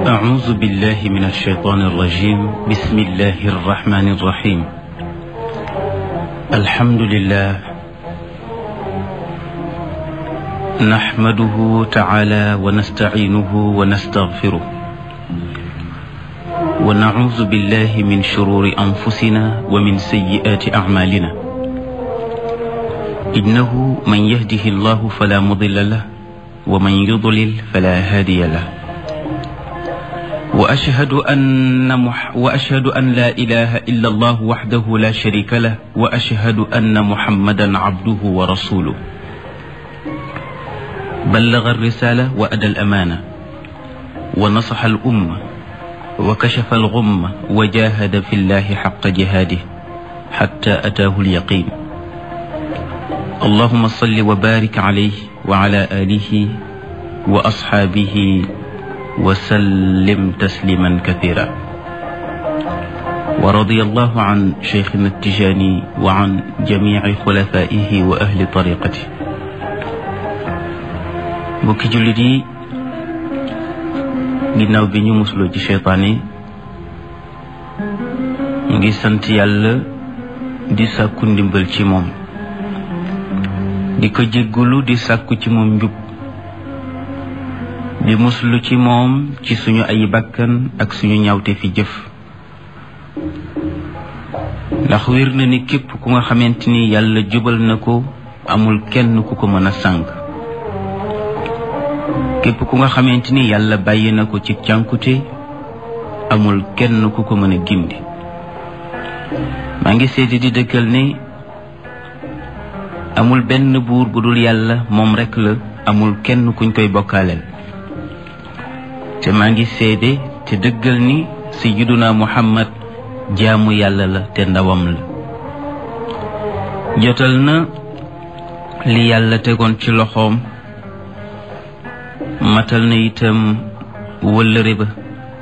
أعوذ بالله من الشيطان الرجيم بسم الله الرحمن الرحيم الحمد لله نحمده تعالى ونستعينه ونستغفره ونعوذ بالله من شرور أنفسنا ومن سيئات أعمالنا إنه من يهده الله فلا مضل له ومن يضلل فلا هادي له وأشهد أن مح وأشهد أن لا إله إلا الله وحده لا شريك له وأشهد أن محمدا عبده ورسوله بلغ الرسالة وأدى الأمانة ونصح الأمة وكشف الغمة وجاهد في الله حق جهاده حتى أتاه اليقين اللهم صل وبارك عليه وعلى آله وأصحابه وسلم تسليما كثيرا ورضي الله عن شيخنا التجاني وعن جميع خلفائه وأهل طريقته mbokki jullit yi ginnaaw bi ñu musloo ci seytaane ñu ngi sant yàlla di sàkku ndimbal ci moom di ko jéggulu di sàkku ci moom njub di muslu ci moom ci suñu ay bakkan ak suñu ñawte fi jëf ndax wér na ni képp ku nga xamante ni yàlla jubal na ko amul kenn ku ko mën a sànq képp ku nga xamante ni yàlla bàyyi na ko ci cànkute amul kenn ku ko mën a gindi maa ngi seeti di dëkkal ne amul benn buur bu dul yàlla moom rekk la amul kenn kuñ koy bokkaaleel te maa ngi seede te dëggal ni sayyiduna muhammad jaamu yàlla la te ndawam la jotal na li yàlla tegoon ci loxoom matal na itam wëllëre ba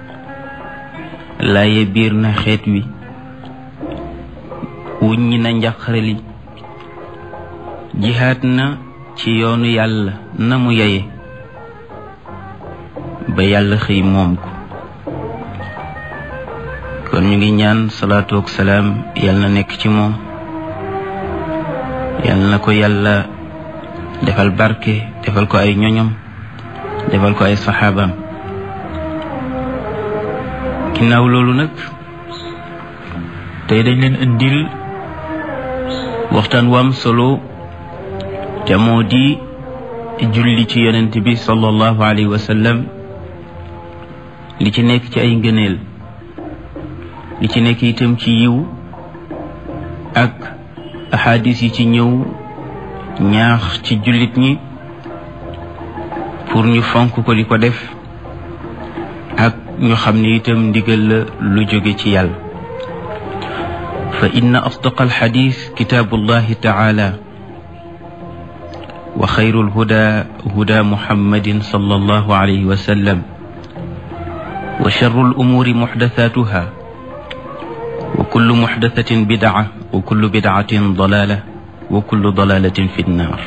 laaye biir na xeet wi wuññi na njaqare li jihaat na ci yoonu yàlla na mu yeye ba yàlla xëy moom ko kon ñu ngi ñaan salaatu ak salaam yàlla na nekk ci moom yàlla na ko yàlla defal barke defal ko ay ñoñom defal ko ay saxaabaam ginnaaw loolu nag tey dañ leen indil waxtaan wu am solo te moo di julli ci yonent bi sallallahu alayhi wa sallam li ci nekk ci ay ngëneel li ci nekk itam ci yiw ak ahadis yi ci ñëw ñaax ci jullit ñi pour ñu fonk ko di ko def ak ñu xam ne itam ndigal la lu jóge ci yàlla fa inna asdaqa alxadis kitaabullahi taala wa xayru alhuda huda muhammadin sallallahu alayhi wa sallam wa charru alumuuri muxdathatuha wa kullu muxdathatin bidaa wa kullu bidaatin dalaala wa kullu dalaalatin fi nnaar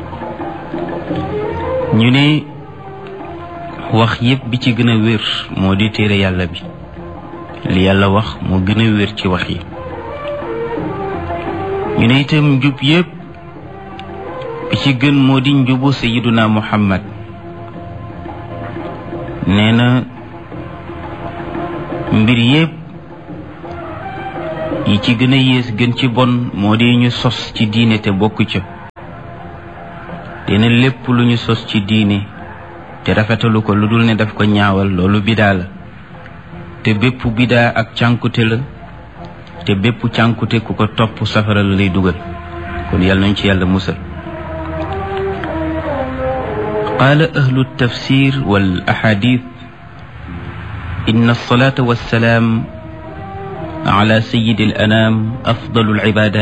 ñu ne wax yépp bi ci gën a wér moo di téere yàlla bi li yàlla wax moo gën a wér ci wax yi ñu ne itam njub yépp bi ci gën moo di njubu sayiduna muhammad nee na mbir yépp yi ci gën a yées gën ci bon moo di ñu sos ci diine te bokk ca dina lépp lu ñu sos ci diine te rafetalu ko lu dul ne daf ko ñaawal loolu bidaa la te bépp bidaa ak cànkute la te bépp cànkute ku ko topp safara la lay dugal kon yàlla nañ ci yàlla musal qaala ahlu tafsir wal ahadith inna alsalata wassalaam ala sayidi al anam afdalu al ibadat